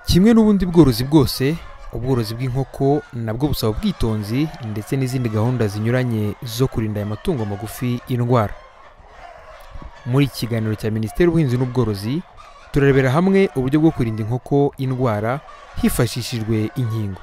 kimwe n'ubundi bworozi bwose ubworozi bw'inkoko nabwo busaba ubwitonzi ndetse n'izindi gahunda zinyuranye zo kurinda aya matungo magufi indwara muri iki kiganiro cya minisiteri y'ubuhinzi n'ubworozi turarebera hamwe uburyo bwo kurinda inkoko indwara hifashishijwe inkingo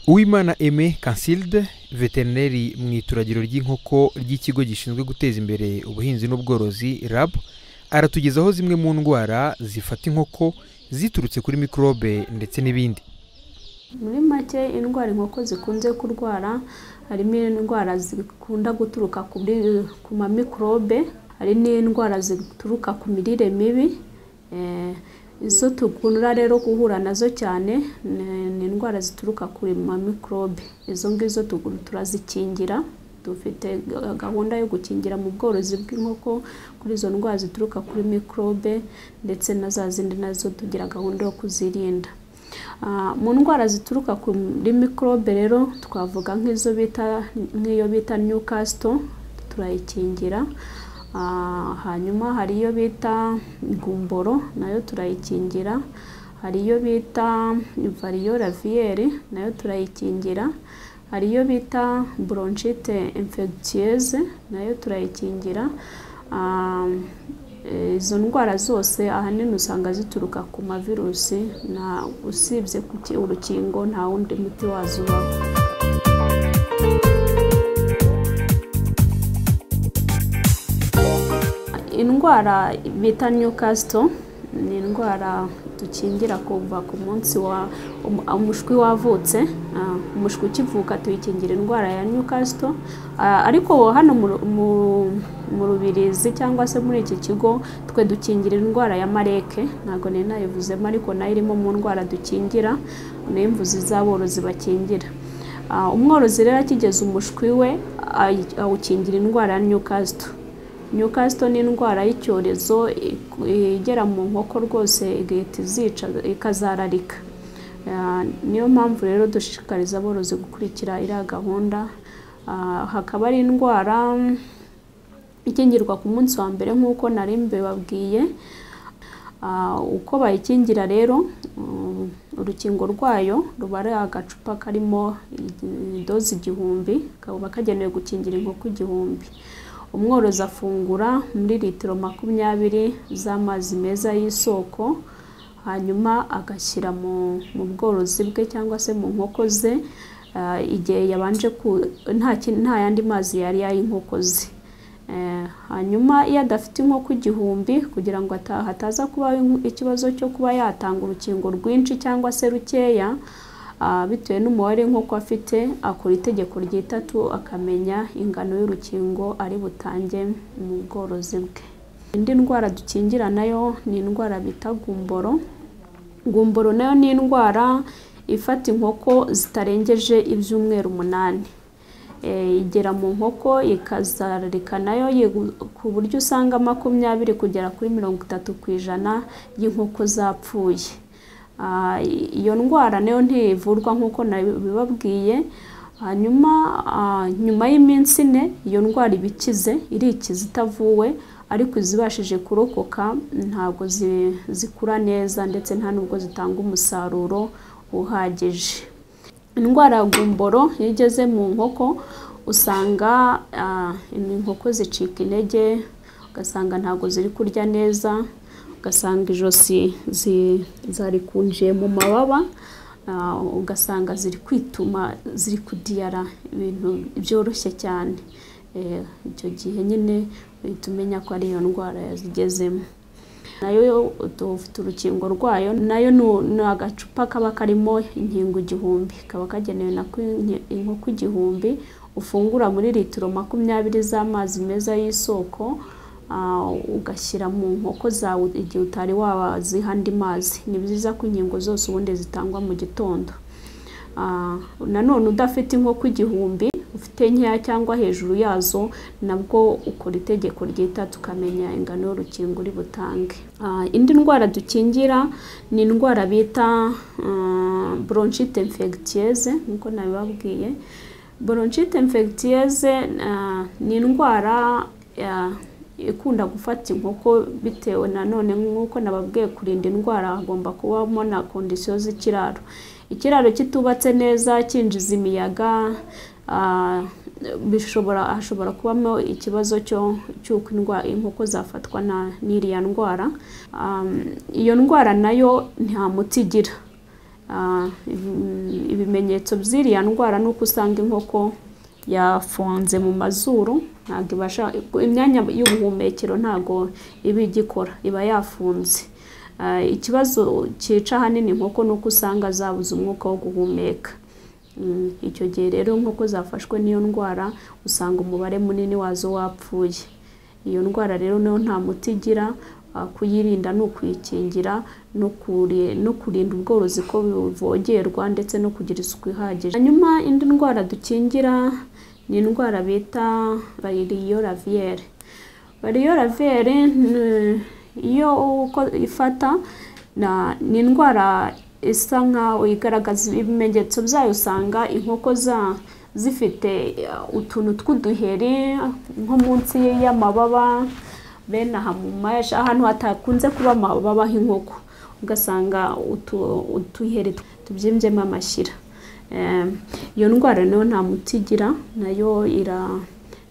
uwimana eme kansilde veterineri mu ituragiro ry'inkoko ry'ikigo gishinzwe guteza imbere ubuhinzi n'ubworozi rab aratugezaho zimwe mu ndwara zifata inkoko ziturutse kuri mikorobe ndetse n'ibindi muri make indwara inkoko zikunze kurwara harimo indwara zikunda guturuka kuri ku ma mikorobe hari n'indwara zituruka ku mirire mibi eh, izo dukunda rero guhura nazo cyane ni- ni indwara zituruka kuri ma mikorobe izo ngizo tugu- turazikingira dufite ga- gahunda yo gukingira mu bworozi bw'inkoko kuri izo ndwara zituruka kuri mikorobe ndetse na za zindi nazo tugira gahunda yo kuzirinda Ah, mu ndwara zituruka kuri mikorobe rero twavuga nk'izo bita nk'iyo bita newcastle turayikingira Ah, hanyuma hari iyo bita gumboro nayo turayikingira hari iyo bita variola viere nayo turayikingira hari iyo bita bronchite infectieuse nayo turayikingira Ah, eh, izo ndwara zose ahanini usanga zituruka ku mavirusi na usibye kuki- urukingo nta wundi muti wazo ubaho indwara bita newcastle ni indwara dukingira kuva ku munsi wa um- umushwi wavutse ah, umushwi ukivuka tuyikingira indwara ya newcastle Ah, ariko hano mu- mu- mu rubirizi cyangwa se muri iki kigo twe dukingira indwara ya mareke ntabwo nari nayivuzemo ariko nayo irimo mu ndwara dukingira niyo mvuzi z'aborozi bakingira Ah, umworozi rero akigeza umushwi we ayi- awukingira indwara ya newcastle newcastle ni indwara y'icyorezo iku- igera mu nkoko rwose igahita izica ikazararika Ah, niyo mpamvu rero dushishikariza aborozi gukurikira iriya gahunda Ah, hakaba ari indwara mm, ikingirwa ku munsi wa mbere nk'uko nari mbibabwiye Ah, uko bayikingira rero mm, urukingo rwayo ruba ari agacupa karimo igi- doze igihumbi kaba kagenewe gukingira inkoko igihumbi umworozi afungura muri litiro makumyabiri z'amazi meza y'isoko hanyuma agashyira mu mu bworozi bwe cyangwa se mu nkoko ze ah, igihe yabanje ku nta ki- nta yandi mazi yari yay'inkoko ze Eh, hanyuma iyo adafite inkoko igihumbi kugira ngo ata- hataza kubaho inku- ikibazo cyo kuba yatanga urukingo rwinshi cyangwa se rukeya ah, bitewe n'umubare w'inkoko afite akora itegeko ry'itatu akamenya ingano y'urukingo ari butange mu bworozi bwe indi ndwara dukingira nayo ni indwara bita gumboro gumboro nayo ni indwara ifata inkoko zitarengeje ibyumweru umunani Eh, igera mu nkoko ikazararika nayo yegu- ku buryo usanga makumyabiri kugera kuri mirongo itatu ku ijana y'inkoko zapfuye Ah, i- iyo ndwara nayo ntivurwa nk'uko nabibabwiye hanyuma ah, nyuma y'iminsi ine iyo ndwara iba ikize irikiza itavuwe ariko izibashije kurokoka ntabwo zi- zikura neza ndetse nta nubwo zitanga umusaruro uhagije indwara ya gumboro iyo igeze mu nkoko usanga ah, inkoko zicika intege ugasanga ntabwo ziri kurya neza ugasanga ijosi zi- zarikunjiye mu mababa ah, ugasanga ziri kwituma ziri kudiyara ibintu byoroshye cyane Eh, icyo gihe nyine uhita umenya ko ari iyo ndwara yazigezemo nayo yo- dufite urukingo rwayo nayo nu- ni agacupa kaba karimo inkingo igihumbi kaba kagenewe na ko inki- inkoko igihumbi ufungura muri litiro makumyabiri z'amazi meza y'isoko ah, ugashyira mu nkoko zawe igihe utari waziha andi mazi ni byiza ko inkingo zose ubundi zitangwa mu gitondo Ah, nanone udafite inkoko igihumbi ufite nkeya cyangwa hejuru yazo nabwo ukora itegeko ryita tukamenya ingano y'urukingo uri butange Ah, indi ndwara dukingira ni indwara bita ah, bronchite infectieuse nkuko nabibabwiye bronchite infectieuse ah, ni indwara ah, ikunda gufata inkoko bitewe nanone nk'uko nababwiye kurinda indwara hagomba kubamo na kondisiyo z'ikiraro ikiraro kitubatse neza cyinjiza imiyaga ah, bishobora hashobora kubamo ikibazo cyo cy'uko indwa- inkoko zafatwa na- n'iriya ndwara Um, iyo ndwara nayo nta muti igira Ah, ibi- ibimenyetso by'iriya ndwara ni uko usanga inkoko yafunze mu mazuru ntabwo ibasha imyanya y'ubuhumekero ntabwo iba igikora iba yafunze Ah, ikibazo cyica ahanini inkoko ni uko usanga zabuze umwuka wo guhumeka Mm, icyo gihe rero nk'uko zafashwe n'iyo ndwara usanga umubare munini wazo wapfuye iyo ndwara rero nayo nta muti igira ah, kuyirinda ni ukuyikingira no kuri- no kurinda ubworozi ko buvogerwa ndetse no kugira isuku ihagije hanyuma indi ndwara dukingira ni indwara bita bayiriyo raviyere bariyo raviyere ni- iyo uko ifata na- ni indwara isa nkaho igaragaza ibimenyetso byayo usanga inkoko za zifite eh, utuntu tw'uduheri nko munsi y'amababa bene aha mu mashi ahantu hatakunze kuba amababa h'inkoko ugasanga utu- uduheri tubyimbyemo amashyira Eh, iyo ndwara nayo nta muti igira nayo ira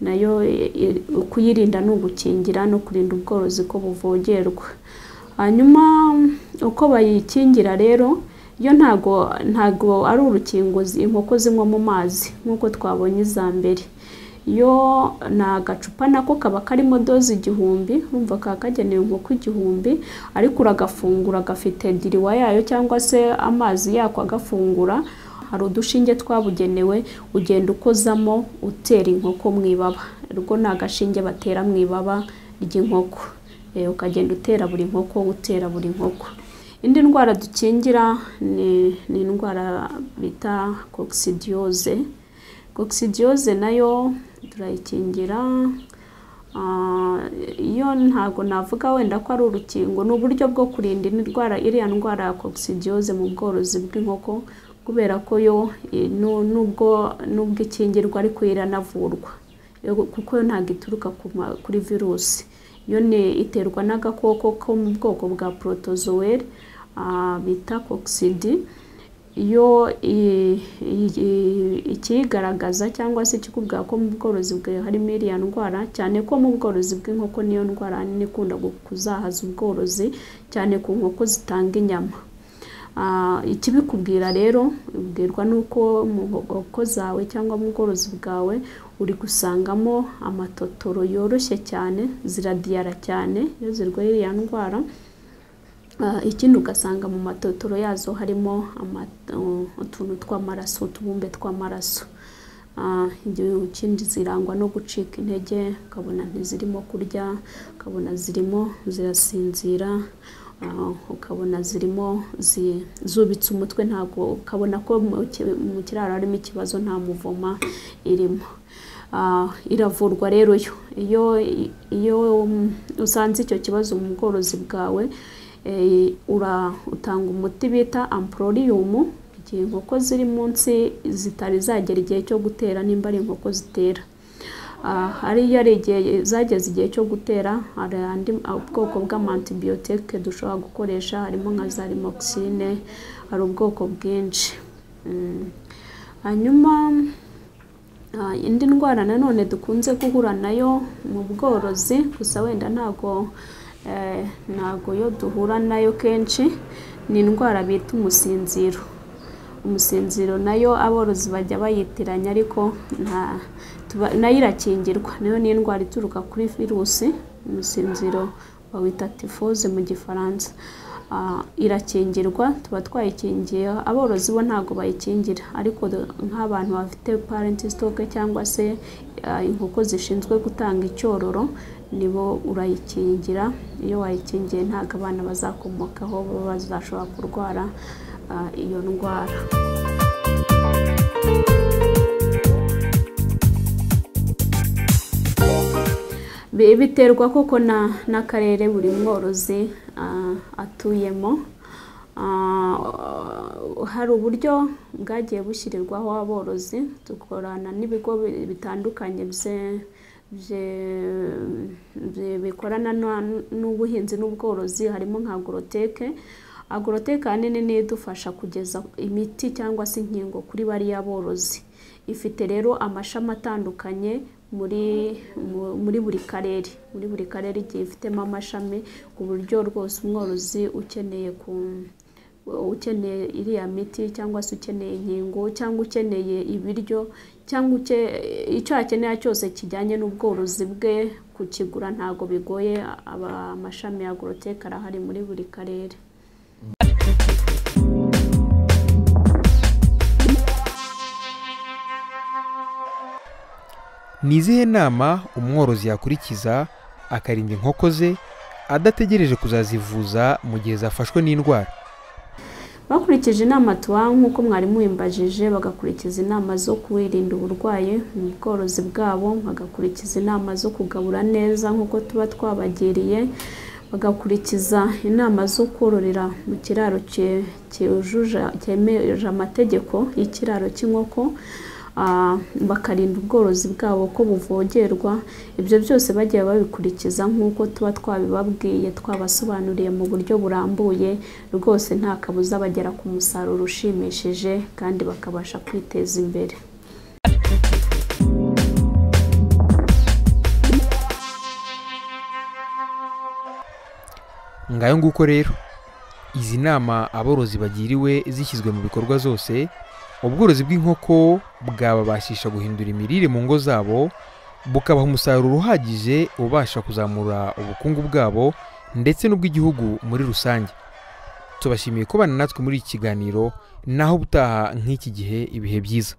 nayo i- i- kuyirinda ni ugukingira no kurinda ubworozi ko buvogerwa hanyuma uko bayikingira rero yo ntago ntago ari urukingo zi- inkoko zinywa mu mazi nk'uko twabonye iza mbere yo ni agacupa nako kaba karimo doze igihumbi urumva kaba kagenewe inkoko igihumbi ariko uragafungura gafite diriwa yayo cyangwa se amazi yako agafungura hari udushinge twabugenewe ugenda ukozamo utera inkoko mu ibaba urwo ni agashinge batera mu ibaba ry'inkoko Eh, ukagenda utera buri nkoko utera buri nkoko indi ndwara dukingira ni, ni indwara bita kokisidiyoze kokisidiyoze nayo turayikingira Ah, iyo ntabwo navuga wenda ko ari urukingo ni uburyo bwo kurinda indwara iriya ndwara ya kokisidiyoze mu bworozi bw'inkoko kubera ko yo eh, nu- nubwo nubwo ikingirwa ariko iranavurwa Yo- kuko yo ntabwo ituruka ku ma- kuri virusi yo ni iterwa n'agakoko ko mu bwoko bwa protozoweri bita kokisidi iyo i- i- i- ikiyigaragaza cyangwa se ikikubwira ko mu bworozi bwawe harimo iriya ndwara cyane ko mu bworozi bw'inkoko niyo ndwara nini ikunda gu- kuzahaza ubworozi cyane ku nkoko zitanga inyama Ah, ikibikubwira rero ubwirwa n'uko mu nkoko zawe cyangwa mu bworozi bwawe uri gusangamo amatotoro yoroshye cyane ziradiyara cyane iyo zirwaye iriya ndwara Ah, ikindi ugasanga mu matotoro yazo harimo ama- uh, utuntu tw'amaraso utubumbe tw'amaraso Ah, ibyo ikindi zirangwa no gucika intege ukabona ntizirimo kurya ukabona zirimo zirasinzira Ah, ukabona zirimo zi- zubitse umutwe ntabwo ukabona ko mu ki- mu kiraro harimo ikibazo nta muvoma irimo Ah, iravurwa rero yo iyo iyo um, usanze icyo kibazo mu bworozi bwawe eh, ura utanga umuti bita amporiyumu igihe inkoko ziri munsi zitari zagera igihe cyo gutera nimba ari inkoko zitera Ah, hariya ari igihe zageze igihe cyo gutera hari andi ubwoko bw'amantibiyotike dushobora gukoresha harimo nka za rimoxine hari ubwoko bwinshi Mm. hanyuma Ah, indi ndwara nanone dukunze guhura nayo mu bworozi gusa wenda ntago eh, ntago yo duhura nayo kenshi ni indwara bita umusinziro umusinziro nayo aborozi bajya bayitiranya ariko nta tuba- nayo irakingirwa nayo ni indwara ituruka kuri virusi umusinziro bawita tifoze mu gifaransa Ah, irakingirwa tuba twayikingiye aborozi bo ntabwo bayikingira ariko do- nk'abantu bafite parent stock cyangwa se ah, inkoko zishinzwe gutanga icyororo nibo urayikingira iyo wayikingiye ntabwo abana bazakomokaho baba bazashobora kurwara ah, iyo ndwara Bi- biterwa koko na n'akarere buri mworozi ah, atuyemo hari uburyo bwagiye bushyirirwaho aborozi dukorana n'ibigo bitandukanye bikorana n'ubuhinzi n'ubworozi harimo nka agoroteke agoroteka ahanini niyo idufasha kugeza imiti cyangwa se inkingo kuri bariya borozi ifite rero amashami atandukanye muri buri karere muri buri karere igiye ifitemo amashami ku buryo rwose umworozi ukeneye ku ukeneye iriya miti cyangwa se ukeneye inkingo cyangwa ukeneye ibiryo cyangwa icyo akenera cyose kijyanye n'ubworozi bwe kukigura ntabwo bigoye amashami ya agoroteka arahari muri buri karere ni izihe nama umworozi yakurikiza akarinda inkoko ze adategereje kuzazivuza mu gihe zafashwe n'indwara bakurikije inama tuba nk'uko mwarimu wimbajije bagakurikiza inama zo kwirinda uburwayi mu bworozi bwabo bagakurikiza inama zo kugabura neza nk'uko tuba twabagiriye bagakurikiza inama zo kororera mu kiraro cyemeje amategeko y'ikiraro cy'inkoko bakarinda ubworozi bwabo ko buvogerwa ibyo byose bagiye babikurikiza nk'uko tuba twabibabwiye twabasobanuriye mu buryo burambuye rwose nta kabuza bagera ku musaruro ushimishije kandi bakabasha kwiteza imbere ngayo nguko rero izi nama aborozi bagiriwe zishyizwe mu bikorwa zose ubworozi bw'inkoko bwababashisha guhindura imirire mu ngo zabo bukabaha umusaruro uhagije ubasha kuzamura ubukungu bwabo ndetse n'ubw'igihugu muri rusange tubashimiye kubana natwe muri iki kiganiro naho ubutaha nk'iki gihe ibihe byiza